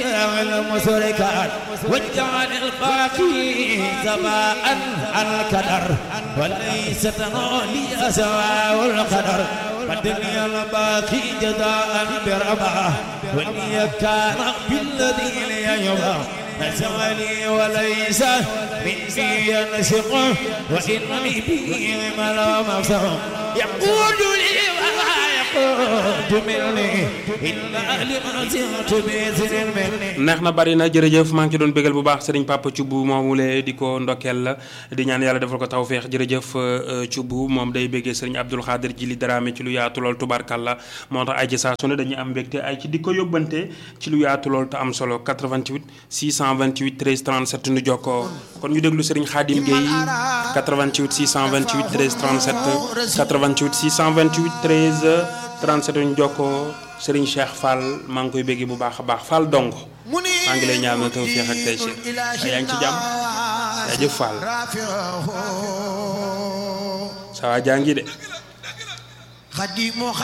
المسركات واجعل الباقي سواء القدر وليس تنالي سواء القدر فالدنيا الباقي جزاء بربا ولي كان بالذي ليبا نسمني وليس مني ينسق وإنني به ملا مفسر يقول لي ولا يقول مني إلا لما زلت بإذن مني neex na bari na jërëjëf maa ngi ci doon bégal bu baax sëriñ Papa Thioub moomule di ko ndokkeel la di ñaan yàlla defal ko tawféex jërëjëf Thioub moom day béggee sëriñ Abdoul Khadir ji li daraame ci lu yaatu lool tubarkalla moo tax ay ci saa su ne dañuy am mbégte ay ci di ko yóbbante ci lu yaatu lool te am solo 88 628 13 37 nu jokkoo kon ñu déglu sëriñ Khadim Gueye 88 628 13 37 88 628 13 37 ñu jokkoo sëriñ Cheikh Fall maa ngi koy bégge bu baax a baax Fall dong maa ngi lay ñaanal tawfeex ak tey si yaa ngi ci jàmm jaajëf Fall saa waa jaa ngi de